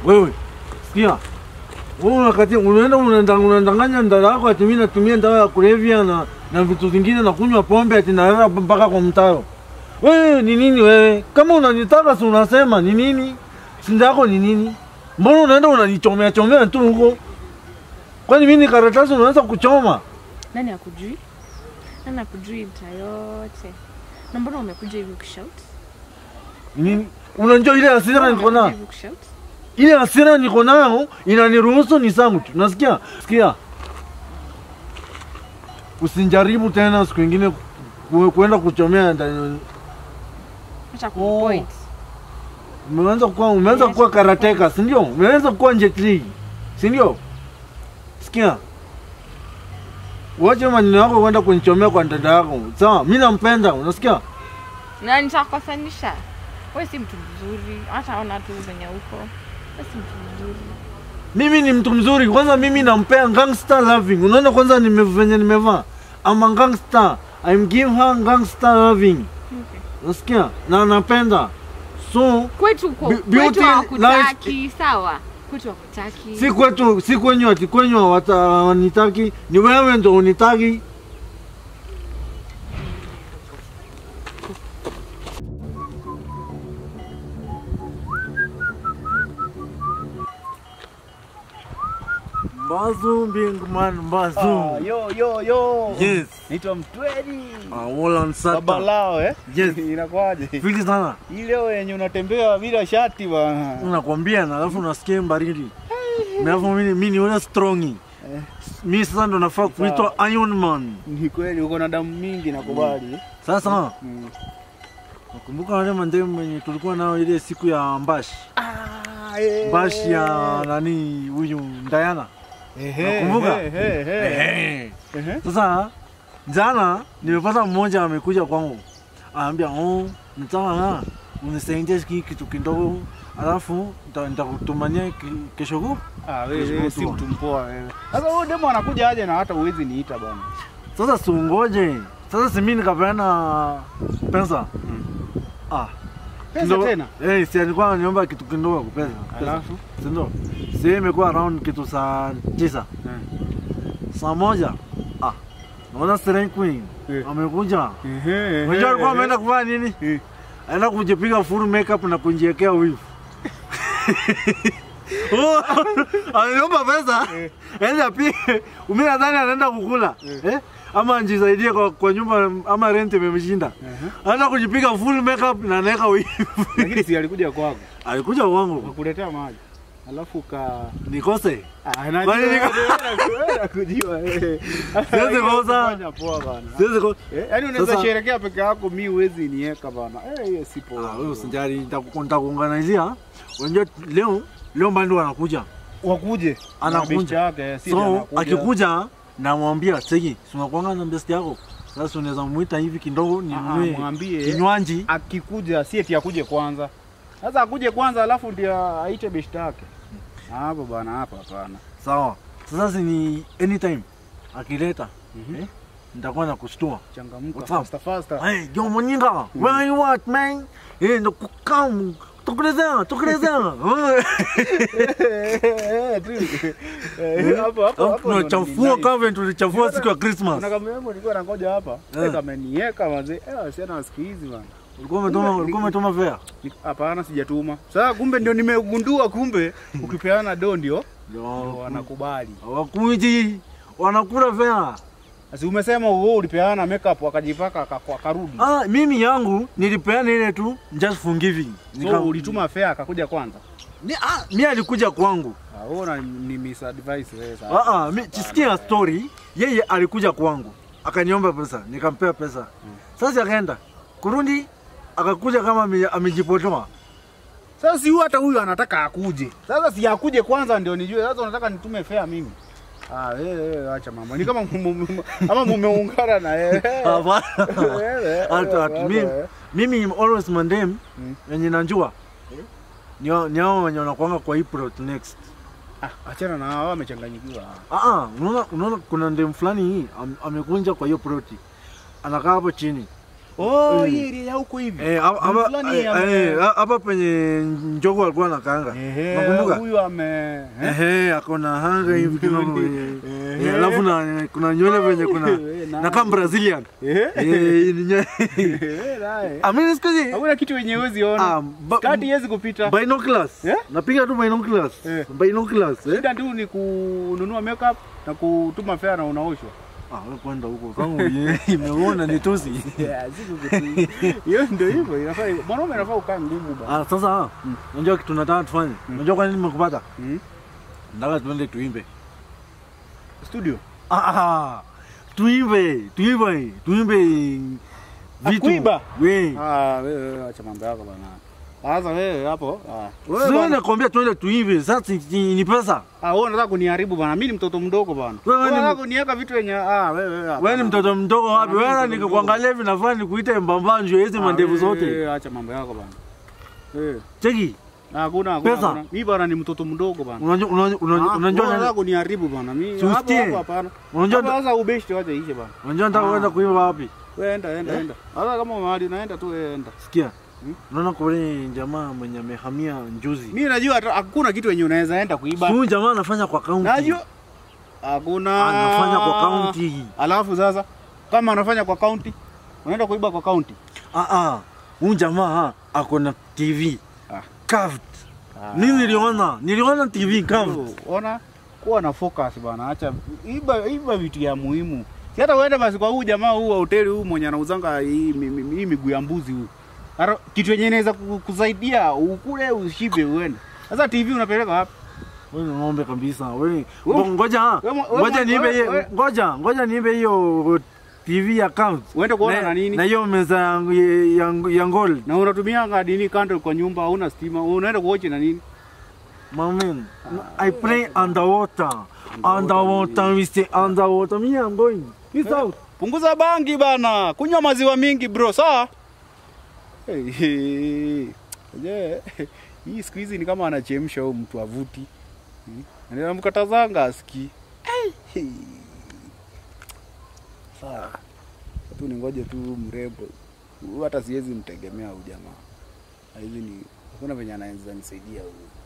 Wewe sikia, wewe unakati unaenda unaenda- unadanganya ndada yako ati mimi natumia dawa ya kulevya na na vitu vingine na kunywa pombe ati naenda mpaka kwa mtaro. Wewe ni nini wewe? Kama unanitaka si unasema ni nini? Sinda yako ni nini? Mbona unaenda unanichomea chomea tu huko? Kwani mimi ni karatasi unaweza kuchoma? Nani akujui? Nani akujui mtaa yote? Na mbona umekuja hivi ukishout? Ni Nini? Unajua ile hasira niko Umekuja nayo? hivi ukishout? ile hasira niko nayo inaniruhusu ni sangu tu. Nasikia? Sikia. Usinjaribu tena siku ingine ku- kuenda kuchomea ndani. Acha Oh. kupoint. Umeanza kuwa umeanza Yes, kuwa karateka, si ndio? Umeanza kuwa Jet Li. Si ndio? Sikia. Wache maneno yako kwenda kunichomea kwa dada yako. Sawa, mimi nampenda, unasikia? Na nitakukosanisha. Wewe si mtu mzuri. Hata ona tu venye uko. Wewe si mtu mzuri. Mimi ni mtu mzuri. Kwanza mimi nampea gangster loving. Unaona kwanza nime venye nimevaa. I'm a gangster. I'm give her gangster loving. Okay. Unasikia? Na napenda. So Kwetu uko. Be- beauty Kwetu lies- hawakutaki, sawa? Kwetu hawakutaki. si kwetu si kwenyu ati kwenyu hawata- hawanitaki. Ni wewe ndo unitaki. Mbazu Bingman Mbazu. Ah, yo yo yo. Yes. Naitwa Mtweli. Ah, Wolan Sata. Baba lao eh? Yes. Inakwaje? Fili sana. Ile yenye unatembea bila shati bwana. Unakwambia na alafu unasikia baridi. Alafu mimi mimi ni ule strongi. Mimi sasa ndo nafaa kuitwa Iron Man. Ni kweli uko na damu mingi nakubali. Sasa Mm. nakumbuka wale mandemu wenye tulikuwa nao ile siku ya Mbashi. Ah, eh. Mbashi ya nani huyu Ndayana. Ehe. Nakumbuka? ehe, ehe. Ehe. Ehe. Sasa jana nimepata mmoja amekuja kwangu. Anaambia, "Oh, mtaa unisaidie hiki kitu kidogo." Alafu nita- nitakutumania ki- kesho kutwa. Ah, wewe Kesho wewe si kutwa. mtu mpoa wewe. Sasa huyo demo anakuja aje na hata uwezi niita bwana. Sasa siungoje. Sasa si mimi nikapeana pesa. Ah. Pesa Ndo- tena. Eh, si alikuwa ananiomba kitu kidogo pesa. pesa. Alafu Si ndo? Si imekuwa around kitu saa tisa. Saa moja. Ah. Naona Serene Queen Eh. amekuja. Ehe. Unajua alikuwa ameenda kufanya nini? Eh. Aenda kujipiga full makeup na kujiwekea wivu. Oh, Ameniomba pesa. Enda pia. Mimi nadhani anaenda kukula. Eh? Ama anjisaidie kwa, kwa nyumba ama rent imemshinda. Anaenda kujipiga full makeup na anaweka wivu. Lakini si alikuja kwako. Alikuja wangu. Kukuletea maji. Alafu ka Nikose. Ah, najua, Kwani niko- najua, nakujua, eh. Siwezi kosa. Fanya poa bana. Siwezi ko. Eh, Yaani unaweza Sasa- sherekea peke yako, mi huwezi nieka bana. Eh, hiyo si poa. Ah, wewe usijali nitaku- nitakuunganizia. Unajua leo leo mbando anakuja. Wakuje. Anakuja. Na besti yake, si So anakuja. akikuja namwambia Segi, tunakuanga na best yako. Sasa unaweza muita hivi kidogo Ah, ninunue mwambie. kinywaji. akikuja si eti akuje kwanza. Sasa akuje kwanza alafu ndio aite besti yake. Hapo bana, hapa hapana. Sawa. Sasa si ni anytime akileta Mhm. eh, nitakuwa na kushtua. Changamka What's up? faster faster. Hey, yo Monyinga, where are you at man? Eh, ndo kukam. Tukulezea, tukulezea. Eh, tu. Eh, hapo hapo hapo. ndo Tunachafua nilidai. kama tulichafua siku ya Christmas. Kuna kama yangu nilikuwa nangoja hapa. Eh. Eh. Kamenieka mazee. Eh, siana siku hizi bana. Ulikuwa umetuma ulikuwa umetuma fare. Ni- Hapana, sijatuma. Sasa kumbe ndio nimegundua, kumbe ukipeana do ndio ndio Yo, wanakubali. Wakuji wanakula fare. Sasa umesema wewe ulipeana makeup akajipaka aka- akarudi. Ah, mimi yangu nilipeana ile tu just forgiving. So ulituma fare akakuja kwanza. Ni, ah, mimi alikuja kwangu. Ah, wewe una- ni misadvice wewe sasa. Ah, ah, mimi sikia story. Yeye alikuja kwangu. Akaniomba pesa, nikampea pesa. Sasa akaenda. Kurundi akakuja kama ame- amejipotoa. Sasa si huyu hata huyu anataka akuje. Sasa si akuje kwanza ndio nijue. Sasa unataka nitume fare mimi. Ah, wewe wewe acha mambo. Ni kama mu- mu- mu- ama mumeungana na yeye. Hapana. Wewe, Hata hata wewe, mimi wewe. mimi always mandem Mm. wenye najua. Ni hao- ni hao wenye wanakuanga kwa hii plot next. Ah, achana na hao wamechanganyikiwa. Ah ah, unaona unaona kuna ndem fulani hii am, amekunja kwa hiyo ploti. Anakaa hapo chini. Oh, Eh. hii area ya huko hivi. Eh, hapa- hapa Fulani eh, ame- eh, hapa penye njogo alikuwa anakaanga. Ehe, Nakumbuka? huyu ame eh? Ehe, akona hanga hivi kidogo. Ehe. Eh, Alafu na kuna nywele venye kuna Eh, na- na kama Brazilian. Eh? Eh, ni nywele. Eh, naye. Amini siku hizi Hakuna kitu wenye huwezi ona. ah, ba- Kati haiwezi kupita. binoculars. Eh? Napiga tu binoculars. Eh. Binoculars, eh? Shida tu ni kununua makeup na kutuma fare na unaoshwa. Ah, wewe kwenda huko. Kama imeona ni tusi. Yeah, siku kitu. Hiyo ndio hivyo inafaa mwanaume anafaa ukae ngumu bana. Ah, sasa unajua kitu nataka tufanye. Unajua kwa nini nimekupata? Mm. Nataka tuende tuimbe. Studio. Ah, ah, tuimbe, tuimbe, tuimbe vitu. kuimba? We. Ah, wewe wewe acha mambo yako bana. Sasa wewe hapo. Ah. Wewe Sio bana. nakwambia tuende tuimbe. Sasa ni ni pesa. Ah, wewe unataka kuniharibu bana. Mimi ni mtoto mdogo bana. Wewe Wewe ni- unataka kuniweka vitu yenye ah wewe wewe. Wewe ni mtoto mdogo wapi? Ah, mimi Wewe mtoto nikikuangalia hivi nafaa nikuite mbambanjo hizi mandevu zote. Wewe acha mambo yako bana. Eh. Cheki. Hakuna hakuna. Pesa? hakuna. Mimi bana ni mtoto mdogo bana. Unajua unajua unajua Ah, unajua wewe unataka nani- kuniharibu bana. Mimi Si hapo usikie. hapo hapana. unajua Hapo Sasa ubeshte wacha ishe bana. unajua nataka Ah. kwenda kuimba wapi? Wewe enda enda enda. Hata kama mahali unaenda tu wewe enda. Sikia. Hmm? Unaona kwa yule jamaa mwenye amehamia njuzi. Mimi najua hata hakuna kitu yenye unaweza enda kuiba. Huyu jamaa anafanya kwa kaunti. Najua hakuna Anafanya kwa kaunti. Alafu sasa kama anafanya kwa kaunti, unaenda kuiba kwa kaunti. Ah ah. Huyu jamaa ako na TV. Ah. Curved. Mimi niliona, niliona TV curved. Bro, Ona kuwa na focus bana, acha iba iba vitu ya muhimu. Si hata uende basi kwa huyu jamaa huu wa hoteli huu mwenye anauzanga hii mi- mi- hii miguu ya mbuzi huu. Hata kitu yenye inaweza ku- kusaidia ukule ushibe uende. Sasa TV unapeleka wapi? Wewe ni ng'ombe kabisa. Wewe Wewe- ngoja. wewe- wewe- Ngoja niibe wewe- hiyo. wewe- Ngoja, ngoja niibe hiyo TV account. Uende kuona na nini? Na hiyo meza yangu ya, ya, ya gold. Na unatumia ngadini candle kwa nyumba, hauna stima, unaenda kuoche na nini? Mamen, I pray underwater. Underwater, we stay underwater. Me, I'm going. Peace out. Punguza bangi bana, kunywa maziwa mingi bro, sawa? Hey, hey. Je, hii siku hizi ni kama anachemsha huyu mtu avuti. Hmm? Anamkatazanga asikii. Hey. Sawa. Tu ningoje tu mrembo. Huyu hata siwezi mtegemea huyu jamaa. Hizi ni hakuna venye anaweza nisaidia huyu.